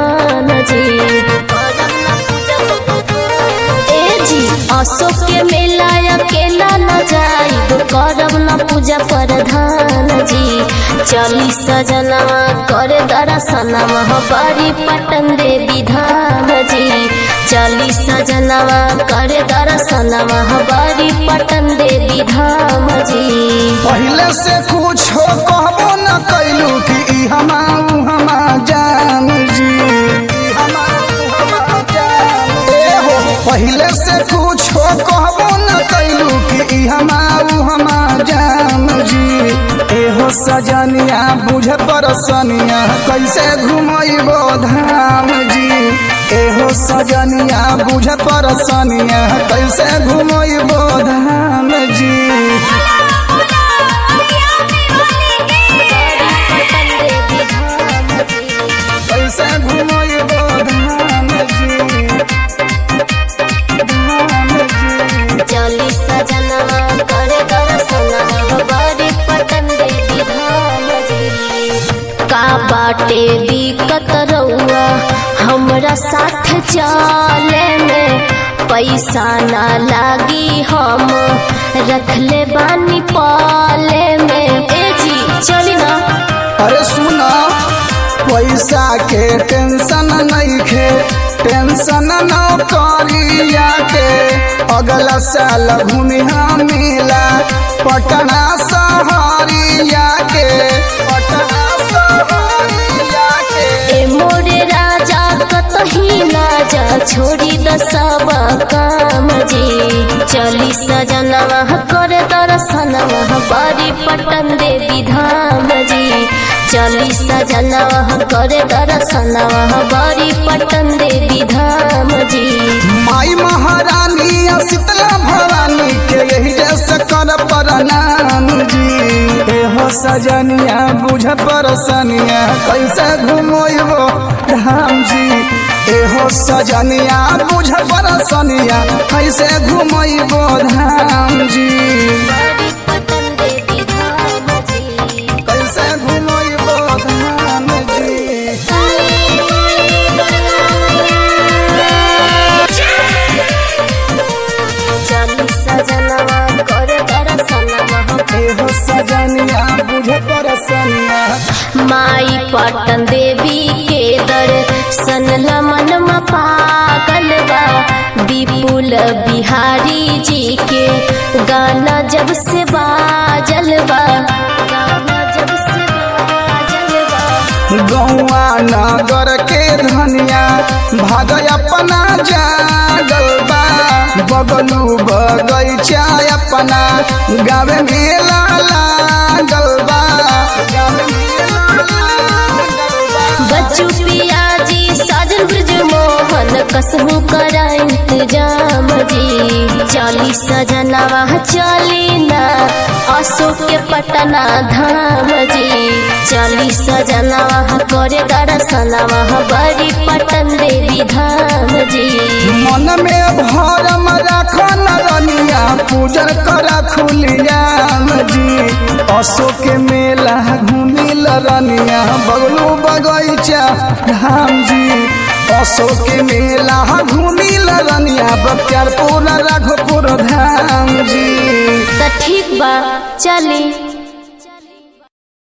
धान जी ए जी अशोक के मेला अकेला न जाइब करब न पूजा प्रधान जी चली सजनवा कर दर्शनवा बड़ी पटन देवी धाम जी चली सजनवा कर दर्शनवा बड़ी पटन देवी धाम जी पहले से कुछ कहबो न कैलू कि ई हमा ऊ हमा जान जी ई हमा ऊ हमा जान। ए हो पहले से कुछ कहबो न कैलू कि ई हमा ऊ हमा जान जी एहो सजनिया बुझ परसनिया कैसे घुमैबो धाम जी एहो सजनिया बुझ परसनिया कैसे घुमैबो धाम जी कैसे घुमैबो धाम जी धाम जी चली सजनवा करे दर्शनवा बड़ी पटन देवी धाम जी का बाटे दिक्कत रउआ हमरा साथ चले में पैसा ना लागी हम रखले बानी पाले में ए जी चली ना अरे सुना पैसा के टेंशन नहीं खे टेंशन न करिया के अगला साल घूमी हम मिला पटना सहरिया के पटना सहरिया के ए मोरे राजा कतही ना जा छोड़ी द सब काम जी चली सजनवा कर दर्शनवा बड़ी पटन देवी धाम जी चली सजनवा कर दर्शनवा बड़ी पटन देवी धाम जी माई महारानी और शीतला भवानी के यही जैसे कर प्रणाम जी एहो सजनिया बुझ परसनिया कैसे घुमोइबो धाम जी एहो सजनिया बुझ परसनिया कैसे घुमोइबो धाम जी बड़ी पटन देवी धाम जी कैसे घुमोइबो धाम जी चली सजनवा कर दर्शनवा एहो सजनिया बुझ परसनिया माई पटन देवी के दर्शन लमन म पागल बा विपुल बिहारी जी के गाना जब से बाजल बा गाना जब से बाजल बा गौआ नगर के धनिया भाग अपना जागल बा बगलू बगैचा अपना गावे मेला लागल बा गावे मेला लागल बा। बच्चू पियाजी साजन ब्रज मोहन कसहू करा इंतजाम जी चली सजनवा चली ना अशोक के पटना धाम जी चली सजनवा करे दर्शनवा बड़ी पटन देवी धाम जी मन में भरम राखन रनिया पूजन करा खुलियाम जी अशोक के मेला घूमिल रनिया बगलू बगैचा धाम जी अशोक के मेला घूमिल रनिया बख्तियारपुर राघोपुर धाम जी त ठीक बा चली